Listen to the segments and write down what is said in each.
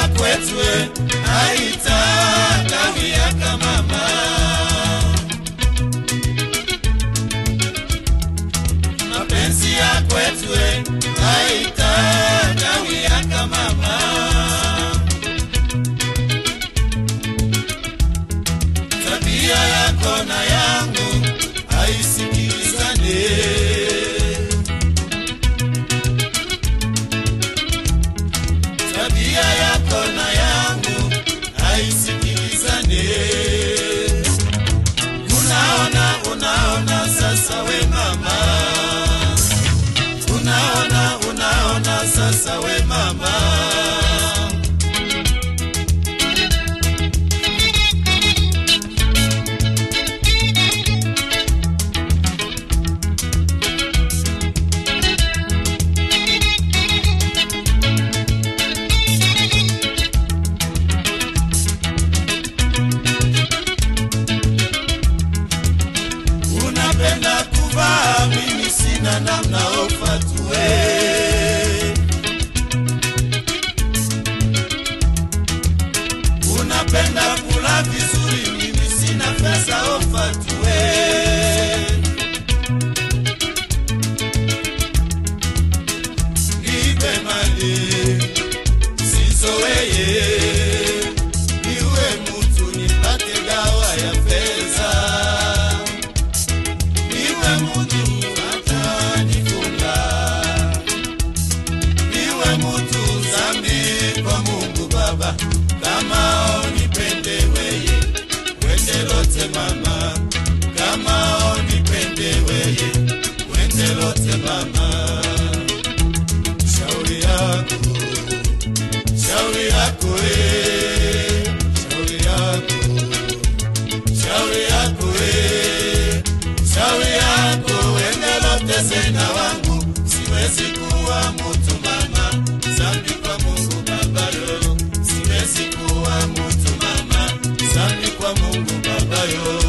ya kwetu eh, haitakawia kama mama mapenzi ya kwetu eh, haitakawia kama mama tabia yako na yangu haisikilizane tabia yako na yangu haisikilizane unaona unaona sasa we mama unaona unaona sasa we mama unapenda kuvaa mimi sina namna ofatue unapenda kula vizuri mimi sina pesa ofatue nipe mali sizoweye niwe mutu nipate gawa ya pesa niwe mutu atanifunga niwe mutu zambi kwa mungu baba kama onipende weye wende lote mama kama onipende weye wende lote mama shauri yako shauri yako eh, shauri yako shauri yako eh, shauri yako wendelote sena wangu siwezi kuwa mutu mama zambi kwa mungu babayo siwezi kuwa mutu mama zambi kwa mungu babayo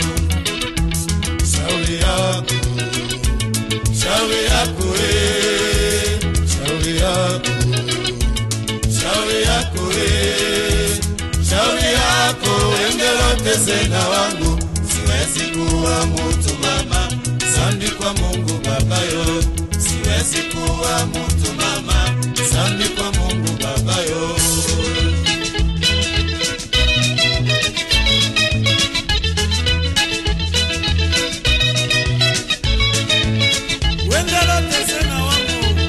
shauri yako shauri yako eh, shauri yako shauri yako eh, shauri yako engelote sena wangu siwezi kuwa mutu mama zambi kwa mungu babayo siwezi kuwa mutu mama zambi kwa mungu babayo wengelote sena wangu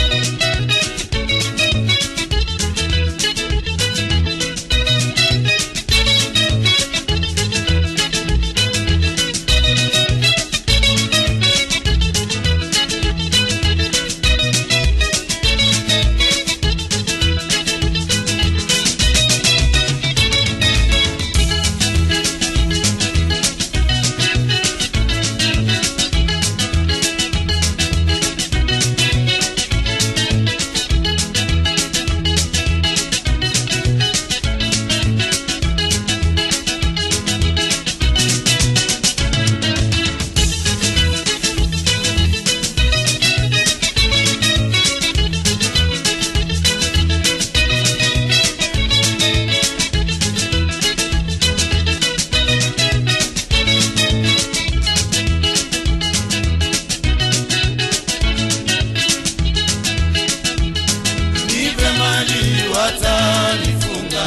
nipe mali watanifunga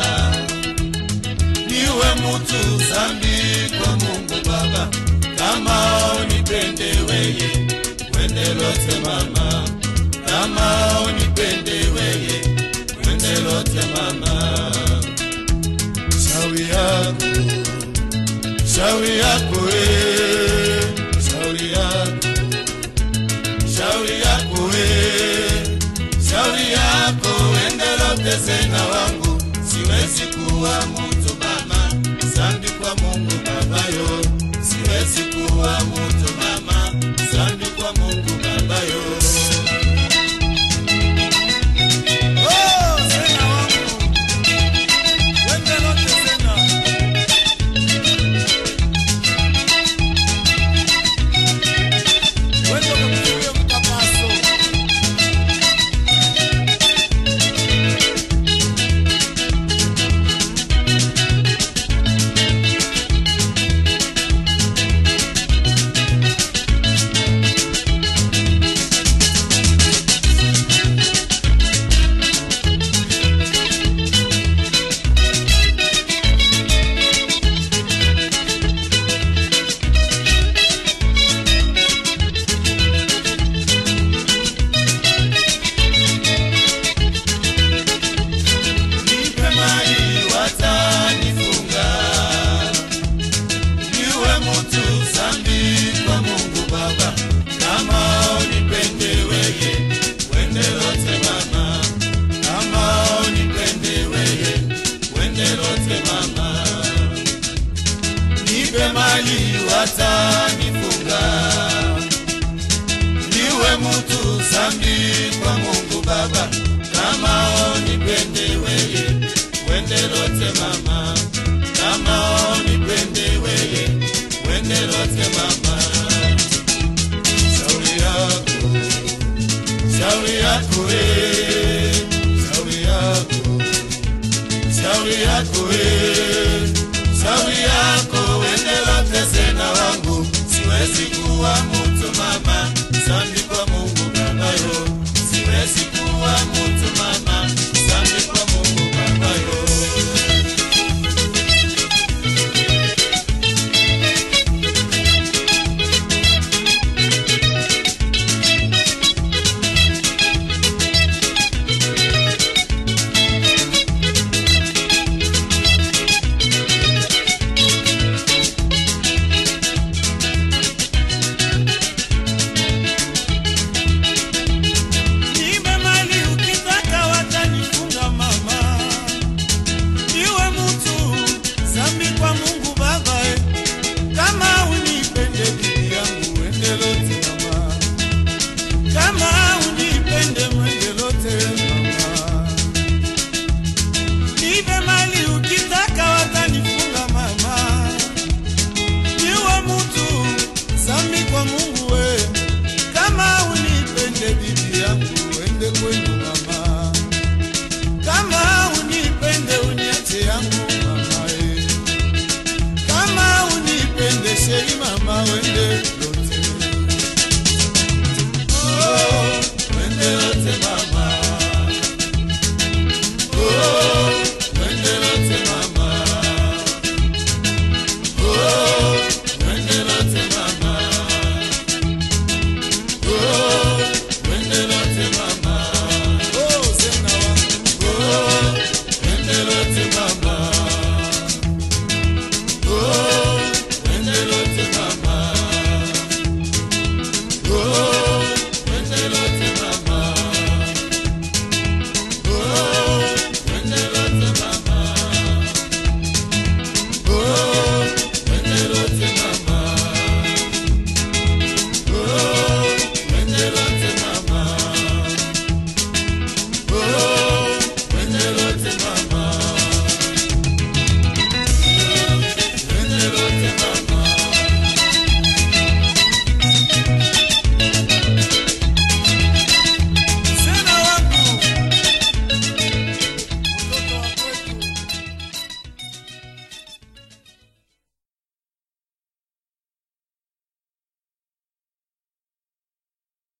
niwe mutu zambi kwa mungu baba kama unipende weye wendelote mama kama unipende weye wendelote mama shauri yako shauri yako eh, shauri yako shauri yako eh, shauri yako endelote sena wangu siwezi kuwa mutu mama zambi kwa mungu babayo siwezi kuwa mutu mama zambi kwa mungu babayo Oh, sena wangu. Wendelote sena. Wendo kakuye mtapaso yako eh, shauri yako shauri yako eh, shauri yako wende lote sena wangu siwezi kuwa mtu mama